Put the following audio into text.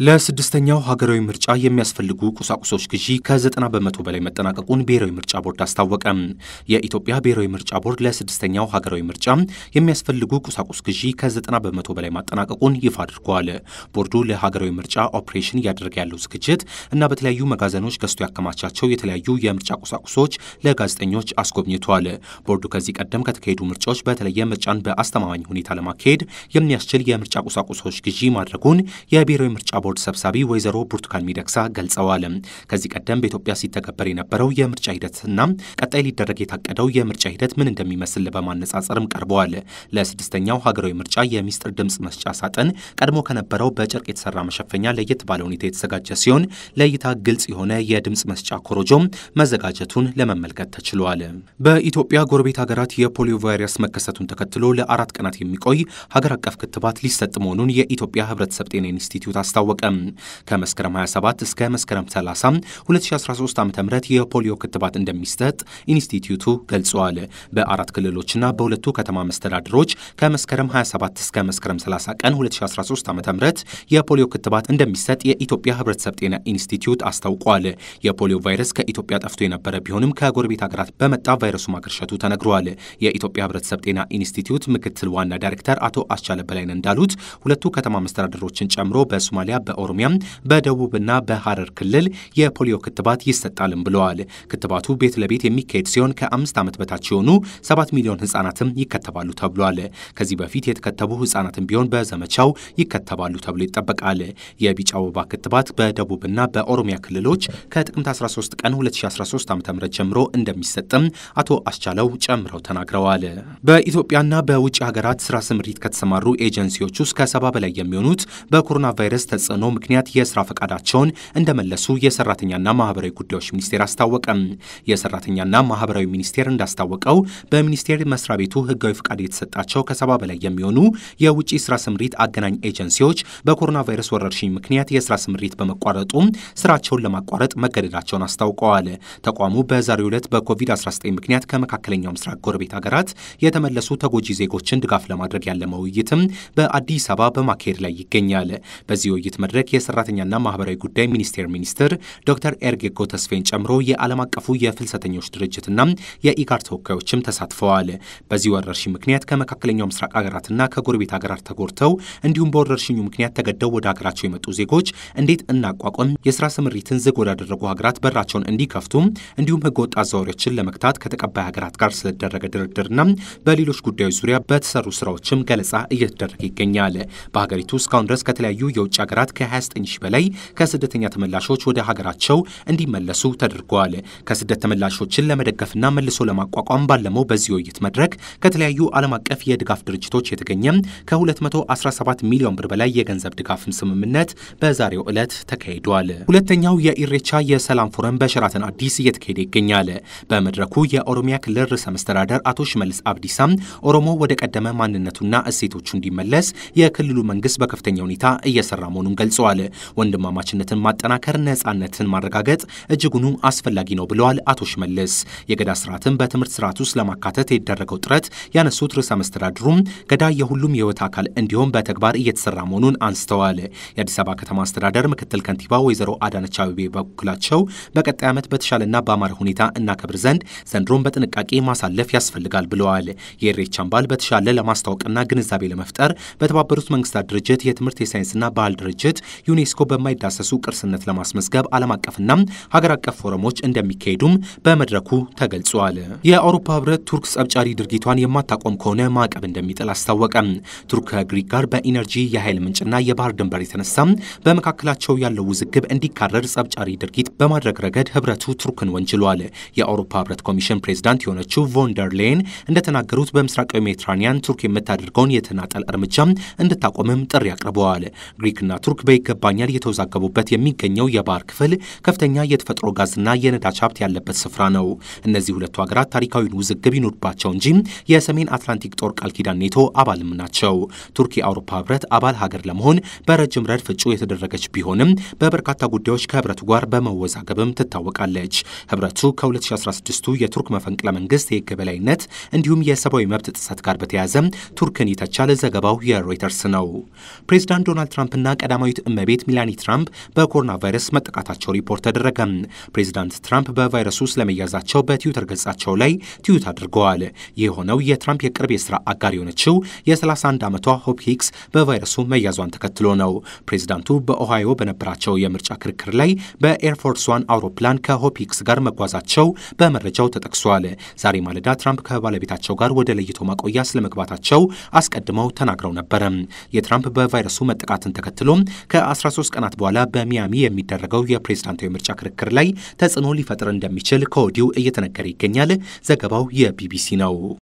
ለስድስተኛው ሀገራዊ ምርጫ የሚያስፈልጉ ቁሳቁሶች ግዢ ከ90 በመቶ በላይ መጠናቀቁን ብሔራዊ ምርጫ ቦርድ አስታወቀ። የኢትዮጵያ ብሔራዊ ምርጫ ቦርድ ለስድስተኛው ሀገራዊ ምርጫ የሚያስፈልጉ ቁሳቁስ ግዢ ከ90 በመቶ በላይ ማጠናቀቁን ይፋ አድርጓል። ቦርዱ ለሀገራዊ ምርጫ ኦፕሬሽን እያደረገ ያለው ዝግጅት እና በተለያዩ መጋዘኖች ገዝቶ ያከማቻቸው የተለያዩ የምርጫ ቁሳቁሶች ለጋዜጠኞች አስጎብኝቷል። ቦርዱ ከዚህ ቀደም ከተካሄዱ ምርጫዎች በተለየ ምርጫን በአስተማማኝ ሁኔታ ለማካሄድ የሚያስችል የምርጫ ቁሳቁሶች ግዢ ማድረጉን የብሔራዊ ምርጫ ቦርድ ሰብሳቢ ወይዘሮ ብርቱካን ሚደቅሳ ገልጸዋል። ከዚህ ቀደም በኢትዮጵያ ሲተገበር የነበረው የምርጫ ሂደትና ቀጣይ ሊደረግ የታቀደው የምርጫ ሂደት ምን እንደሚመስል በማነጻጸርም ቀርበዋል። ለስድስተኛው ሀገራዊ ምርጫ የሚስጥር ድምፅ መስጫ ሳጥን ቀድሞ ከነበረው በጨርቅ የተሰራ መሸፈኛ ለየት ባለ ሁኔታ የተዘጋጀ ሲሆን ለእይታ ግልጽ የሆነ የድምፅ መስጫ ኮሮጆም መዘጋጀቱን ለመመልከት ተችሏል። በኢትዮጵያ ጎረቤት ሀገራት የፖሊዮ ቫይረስ መከሰቱን ተከትሎ ለአራት ቀናት የሚቆይ ሀገር አቀፍ ክትባት ሊሰጥ መሆኑን የኢትዮጵያ ሕብረተሰብ ጤና ኢንስቲትዩት አስታወቀ። ከመስከረም 27 እስከ መስከረም 30 2013 ዓ ም የፖሊዮ ክትባት እንደሚሰጥ ኢንስቲትዩቱ ገልጸዋል። በአራት ክልሎችና በሁለቱ ከተማ መስተዳድሮች ከመስከረም 27 እስከ መስከረም 30 ቀን 2013 ዓ ም የፖሊዮ ክትባት እንደሚሰጥ የኢትዮጵያ ሕብረተሰብ ጤና ኢንስቲትዩት አስታውቋል። የፖሊዮ ቫይረስ ከኢትዮጵያ ጠፍቶ የነበረ ቢሆንም ከጎረቤት ሀገራት በመጣ ቫይረሱ ማገርሸቱ ተነግሯል። የኢትዮጵያ ሕብረተሰብ ጤና ኢንስቲትዩት ምክትል ዋና ዳይሬክተር አቶ አስቻለ በላይነህ እንዳሉት ሁለቱ ከተማ መስተዳድሮችን ጨምሮ በሶማሊያ በኦሮሚያ በደቡብና በሐረር ክልል የፖሊዮ ክትባት ይሰጣልም ብለዋል። ክትባቱ ቤት ለቤት የሚካሄድ ሲሆን ከአምስት ዓመት በታች የሆኑ ሰባት ሚሊዮን ህጻናትም ይከተባሉ ተብሏል። ከዚህ በፊት የተከተቡ ህጻናትም ቢሆን በዘመቻው ይከተባሉ ተብሎ ይጠበቃል። የቢጫ ወባ ክትባት በደቡብና በኦሮሚያ ክልሎች ከጥቅምት 13 ቀን 2013 ዓ ም ጀምሮ እንደሚሰጥም አቶ አስቻለው ጨምረው ተናግረዋል። በኢትዮጵያና በውጭ ሀገራት ስራ ስምሪት ከተሰማሩ ኤጀንሲዎች ውስጥ ከሰባ በላይ የሚሆኑት በኮሮና ቫይረስ ተጽዕኖ ምክንያት የስራ ፈቃዳቸውን እንደመለሱ የሰራተኛና ማህበራዊ ጉዳዮች ሚኒስቴር አስታወቀም። የሰራተኛና ማህበራዊ ሚኒስቴር እንዳስታወቀው በሚኒስቴር መስሪያ ቤቱ ህጋዊ ፈቃድ የተሰጣቸው ከሰባ በላይ የሚሆኑ የውጭ ስራ ስምሪት አገናኝ ኤጀንሲዎች በኮሮና ቫይረስ ወረርሽኝ ምክንያት የስራ ስምሪት በመቋረጡ ስራቸውን ለማቋረጥ መገደዳቸውን አስታውቀዋል። ተቋሙ በዛሬው ዕለት በኮቪድ-19 ምክንያት ከመካከለኛው ምስራቅ ጎረቤት ሀገራት የተመለሱ ተጎጂ ዜጎችን ድጋፍ ለማድረግ ያለመ ውይይትም በአዲስ አበባ በማካሄድ ላይ ይገኛል። በዚህ ውይይት መድረክ የሰራተኛና ማህበራዊ ጉዳይ ሚኒስቴር ሚኒስትር ዶክተር ኤርጌጎ ተስፌን ጨምሮ የዓለም አቀፉ የፍልሰተኞች ድርጅትና የኢጋድ ተወካዮችም ተሳትፈዋል። በዚህ ወረርሽኝ ምክንያት ከመካከለኛው ምስራቅ ሀገራትና ከጎረቤት ሀገራት ተጎድተው እንዲሁም በወረርሽኙ ምክንያት ተገደው ወደ ሀገራቸው የመጡ ዜጎች እንዴት እናቋቋም፣ የስራ ስምሪትን ዝግ ወዳደረጉ ሀገራት በራቸውን እንዲከፍቱ እንዲሁም ህገወጥ አዘዋዋሪዎችን ለመግታት ከተቀባይ ሀገራት ጋር ስለተደረገ ድርድርና በሌሎች ጉዳዮች ዙሪያ በተሰሩ ስራዎችም ገለጻ እየተደረገ ይገኛል። በሀገሪቱ እስካሁን ድረስ ከተለያዩ የውጭ ሀገራት ከ29 ሺህ በላይ ከስደተኛ ተመላሾች ወደ ሀገራቸው እንዲመለሱ ተደርገዋል። ከስደት ተመላሾችን ለመደገፍና መልሶ ለማቋቋም ባለመው በዚህ ውይይት መድረክ ከተለያዩ ዓለም አቀፍ የድጋፍ ድርጅቶች የተገኘ ከ217 ሚሊዮን ብር በላይ የገንዘብ ድጋፍም ስምምነት በዛሬው ዕለት ተካሂዷል። ሁለተኛው የኢሬቻ የሰላም ፎረም በሸራተን አዲስ እየተካሄደ ይገኛል። በመድረኩ የኦሮሚያ ክልል ርዕሰ መስተዳደር አቶ ሽመልስ አብዲሳም ኦሮሞ ወደ ቀደመ ማንነቱና እሴቶቹ እንዲመለስ የክልሉ መንግስት በከፍተኛ ሁኔታ እየሰራ መሆኑን ገልጸዋል። ወንድማማችነትን ማጠናከር፣ ነጻነትን ማረጋገጥ እጅጉኑ አስፈላጊ ነው ብለዋል አቶ ሽመልስ። የገዳ ስርዓትን በትምህርት ስርዓት ውስጥ ለማካተት የተደረገው ጥረት ያነሱት ርዕሰ መስተዳድሩም ገዳ የሁሉም የህይወት አካል እንዲሆን በተግባር እየተሰራ መሆኑን አንስተዋል። የአዲስ አበባ ከተማ አስተዳደር ምክትል ከንቲባ ወይዘሮ አዳነች አቤቤ በበኩላቸው በቀጣይ ዓመት በተሻለና በአማረ ሁኔታ እናከብር ዘንድ ዘንድሮን በጥንቃቄ ማሳለፍ ያስፈልጋል ብለዋል። የኢሬቻን በዓል በተሻለ ለማስታወቅና ግንዛቤ ለመፍጠር በተባበሩት መንግስታት ድርጅት የትምህርት የሳይንስና ባህል ድርጅት ዩኔስኮ በማይዳሰሱ ቅርስነት ለማስመዝገብ ዓለም አቀፍና ሀገር አቀፍ ፎረሞች እንደሚካሄዱም በመድረኩ ተገልጿል። የአውሮፓ ህብረት ቱርክ ጸብጫሪ ድርጊቷን የማታቆም ከሆነ ማዕቀብ እንደሚጥል አስታወቀ። ቱርክ ከግሪክ ጋር በኢነርጂ የኃይል ምንጭና የባህር ድንበር የተነሳ በመካከላቸው ያለው ውዝግብ እንዲካረር ጸብጫሪ ድርጊት በማድረግ ረገድ ህብረቱ ቱርክን ወንጅሏል። የአውሮፓ ህብረት ኮሚሽን ፕሬዚዳንት የሆነችው ቮንደር ሌየን እንደተናገሩት በምስራቃዊ ሜዲትራኒያን ቱርክ የምታደርገውን የተናጠል እርምጃ እንድታቆምም ጥሪ አቅርበዋል። ግሪክና ቱርክ በይገባኛል እየተወዛገቡበት የሚገኘው የባህር ክፍል ከፍተኛ የተፈጥሮ ጋዝና የነዳጅ ሀብት ያለበት ስፍራ ነው። እነዚህ ሁለቱ ሀገራት ታሪካዊን ውዝግብ ይኖርባቸው እንጂ የሰሜን አትላንቲክ ጦር ቃል ኪዳን ኔቶ አባልም ናቸው። ቱርክ የአውሮፓ ህብረት አባል ሀገር ለመሆን በረጅም ረድፍ እጩ የተደረገች ቢሆንም በበርካታ ጉዳዮች ከህብረቱ ጋር በመወዛገብም ትታወቃለች። ህብረቱ ከ2016ቱ የቱርክ መፈንቅለ መንግስት የህግ የበላይነት እንዲሁም የሰብአዊ መብት ጥሰት ጋር በተያያዘ ቱርክን ይተቻል። ዘገባው የሮይተርስ ነው። ፕሬዚዳንት ዶናልድ ትራምፕና ቀዳማዊ ቀዳማዊት እመቤት ሚላኒ ትራምፕ በኮሮና ቫይረስ መጠቃታቸው ሪፖርት ተደረገ። ፕሬዚዳንት ትራምፕ በቫይረሱ ስለመያዛቸው በትዊተር ገጻቸው ላይ ትዊት አድርገዋል። ይህ የሆነው የትራምፕ የቅርብ የስራ አጋር የሆነችው የ31 ዓመቷ ሆፕ ሂክስ በቫይረሱ መያዟን ተከትሎ ነው። ፕሬዚዳንቱ በኦሃዮ በነበራቸው የምርጫ ክርክር ላይ በኤርፎርስ ዋን አውሮፕላን ከሆፕ ሂክስ ጋር መጓዛቸው በመረጃው ተጠቅሷል። ዛሬ ማለዳ ትራምፕ ከባለቤታቸው ጋር ወደ ለይቶ ማቆያ ስለመግባታቸው አስቀድመው ተናግረው ነበረ። የትራምፕ በቫይረሱ መጠቃትን ተከትሎ ከ13 ቀናት በኋላ በሚያሚ የሚደረገው የፕሬዝዳንታዊ ምርጫ ክርክር ላይ ተጽዕኖ ሊፈጥር እንደሚችል ከወዲሁ እየተነገረ ይገኛል። ዘገባው የቢቢሲ ነው።